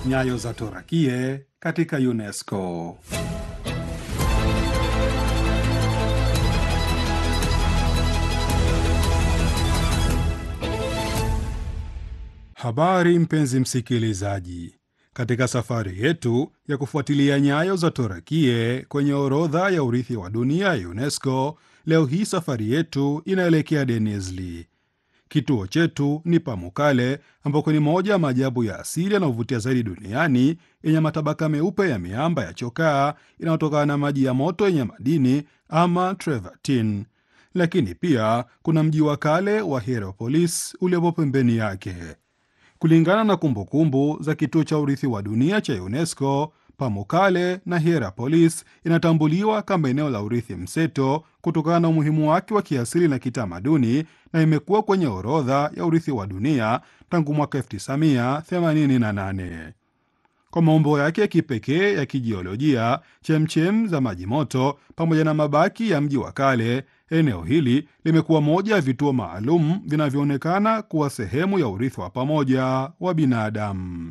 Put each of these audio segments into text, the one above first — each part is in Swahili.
Nyayo za Torakie katika UNESCO. Habari mpenzi msikilizaji, katika safari yetu ya kufuatilia nyayo za Torakie kwenye orodha ya urithi wa dunia ya UNESCO, leo hii safari yetu inaelekea Denizli. Kituo chetu ni Pamukkale, ambako ni moja ya maajabu ya asili yanayovutia zaidi duniani, yenye matabaka meupe ya miamba ya chokaa inayotokana na maji ya moto yenye madini ama trevertin. Lakini pia kuna mji wa kale wa Hierapolis uliopo pembeni yake. Kulingana na kumbukumbu kumbu za kituo cha urithi wa dunia cha UNESCO, Pamukkale na Hierapolis inatambuliwa kama eneo la urithi mseto kutokana na umuhimu wake wa kiasili na kitamaduni, na imekuwa kwenye orodha ya urithi wa dunia tangu mwaka 1988. Kwa maumbo yake ya kipekee ya kijiolojia, chemchem za maji moto pamoja na mabaki ya mji wa kale, eneo hili limekuwa moja ya vituo maalum vinavyoonekana kuwa sehemu ya urithi wa pamoja wa binadamu.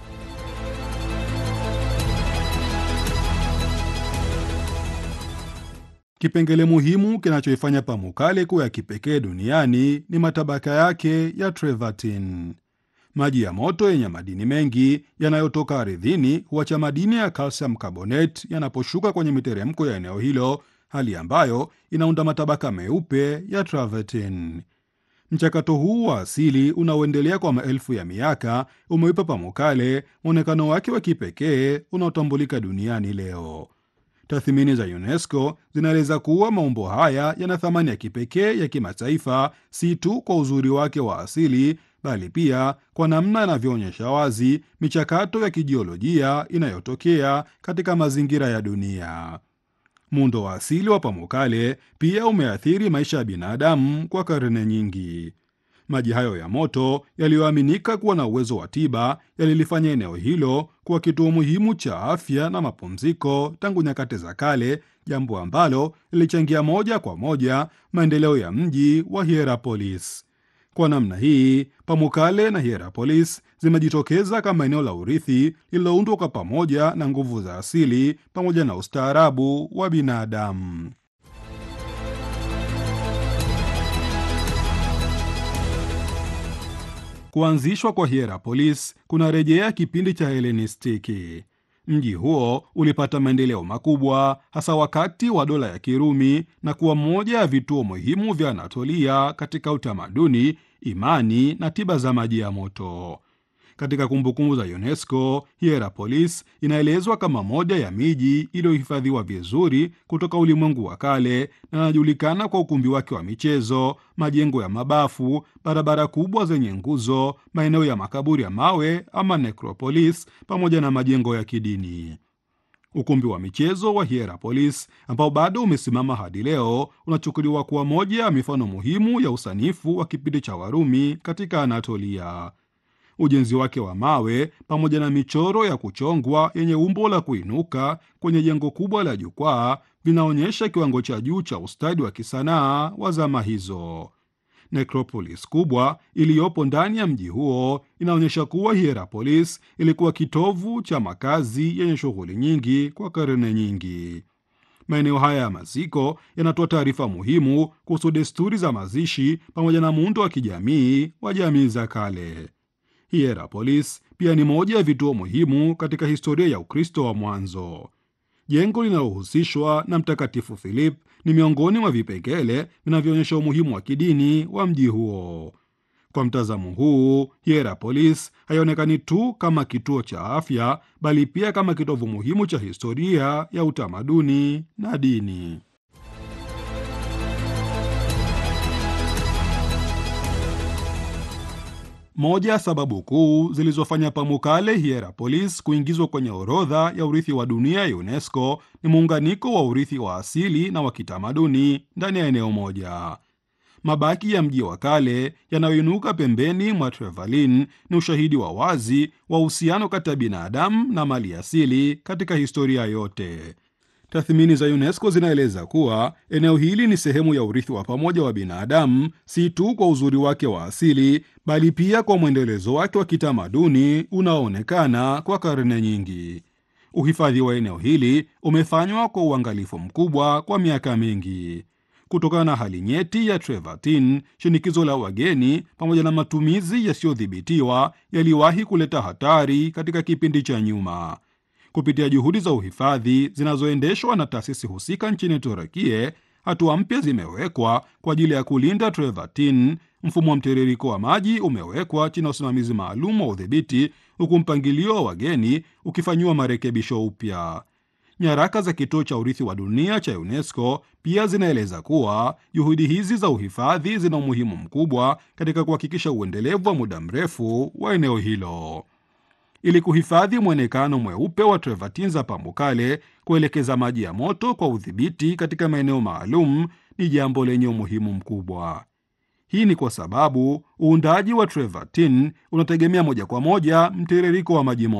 Kipengele muhimu kinachoifanya Pamukkale kuwa ya kipekee duniani ni matabaka yake ya trevertin. Maji ya moto yenye madini mengi yanayotoka ardhini huacha madini ya calcium carbonate yanaposhuka kwenye miteremko ya eneo hilo, hali ambayo inaunda matabaka meupe ya travertin. Mchakato huu wa asili unaoendelea kwa maelfu ya miaka umeipa Pamukkale mwonekano wake wa kipekee unaotambulika duniani leo. Tathmini za UNESCO zinaeleza kuwa maumbo haya yana thamani ya kipekee ya kimataifa, si tu kwa uzuri wake wa asili, bali pia kwa namna yanavyoonyesha wazi michakato ya kijiolojia inayotokea katika mazingira ya dunia. Muundo wa asili wa Pamukkale pia umeathiri maisha ya binadamu kwa karne nyingi. Maji hayo ya moto yaliyoaminika kuwa na uwezo wa tiba yalilifanya eneo hilo kuwa kituo muhimu cha afya na mapumziko tangu nyakati za kale, jambo ambalo lilichangia moja kwa moja maendeleo ya mji wa Hierapolis. Kwa namna hii, Pamukkale na Hierapolis zimejitokeza kama eneo la urithi lililoundwa kwa pamoja na nguvu za asili pamoja na ustaarabu wa binadamu. Kuanzishwa kwa Hierapolis kunarejea kipindi cha Helenistiki. Mji huo ulipata maendeleo makubwa hasa wakati wa dola ya Kirumi na kuwa moja ya vituo muhimu vya Anatolia katika utamaduni, imani na tiba za maji ya moto. Katika kumbukumbu za UNESCO, Hierapolis inaelezwa kama moja ya miji iliyohifadhiwa vizuri kutoka ulimwengu wa kale na inajulikana kwa ukumbi wake wa michezo, majengo ya mabafu, barabara kubwa zenye nguzo, maeneo ya makaburi ya mawe ama necropolis, pamoja na majengo ya kidini. Ukumbi wa michezo wa Hierapolis ambao bado umesimama hadi leo unachukuliwa kuwa moja ya mifano muhimu ya usanifu wa kipindi cha Warumi katika Anatolia. Ujenzi wake wa mawe pamoja na michoro ya kuchongwa yenye umbo la kuinuka kwenye jengo kubwa la jukwaa vinaonyesha kiwango cha juu cha ustadi wa kisanaa wa zama hizo. Necropolis kubwa iliyopo ndani ya mji huo inaonyesha kuwa Hierapolis ilikuwa kitovu cha makazi yenye shughuli nyingi kwa karne nyingi. Maeneo haya ya maziko yanatoa taarifa muhimu kuhusu desturi za mazishi pamoja na muundo wa kijamii wa jamii za kale. Hierapolis pia ni moja ya vituo muhimu katika historia ya Ukristo wa mwanzo. Jengo linalohusishwa na Mtakatifu Philip ni miongoni mwa vipengele vinavyoonyesha umuhimu wa kidini wa mji huo. Kwa mtazamo huu, Hierapolis haionekani tu kama kituo cha afya, bali pia kama kitovu muhimu cha historia ya utamaduni na dini. Moja ya sababu kuu zilizofanya Pamukkale Hierapolis kuingizwa kwenye orodha ya urithi wa dunia ya UNESCO ni muunganiko wa urithi wa asili na wa kitamaduni ndani ya eneo moja. Mabaki ya mji wa kale yanayoinuka pembeni mwa Trevertin ni ushahidi wa wazi wa uhusiano kati ya binadamu na mali asili katika historia yote. Tathmini za UNESCO zinaeleza kuwa eneo hili ni sehemu ya urithi wa pamoja wa binadamu, si tu kwa uzuri wake wa asili, bali pia kwa mwendelezo wake wa kitamaduni unaoonekana kwa karne nyingi. Uhifadhi wa eneo hili umefanywa kwa uangalifu mkubwa kwa miaka mingi. Kutokana na hali nyeti ya Trevertin, shinikizo la wageni pamoja na matumizi yasiyodhibitiwa yaliwahi kuleta hatari katika kipindi cha nyuma. Kupitia juhudi za uhifadhi zinazoendeshwa na taasisi husika nchini Turukia, hatua mpya zimewekwa kwa ajili ya kulinda Trevertin. Mfumo wa mtiririko wa maji umewekwa chini ya usimamizi maalum wa udhibiti, huku mpangilio wa wageni ukifanyiwa marekebisho upya. Nyaraka za kituo cha urithi wa dunia cha UNESCO pia zinaeleza kuwa juhudi hizi za uhifadhi zina umuhimu mkubwa katika kuhakikisha uendelevu wa muda mrefu wa eneo hilo. Ili kuhifadhi mwonekano mweupe wa Trevertin za Pamukkale, kuelekeza maji ya moto kwa udhibiti katika maeneo maalum ni jambo lenye umuhimu mkubwa. Hii ni kwa sababu uundaji wa Trevertin unategemea moja kwa moja mtiririko wa maji moto.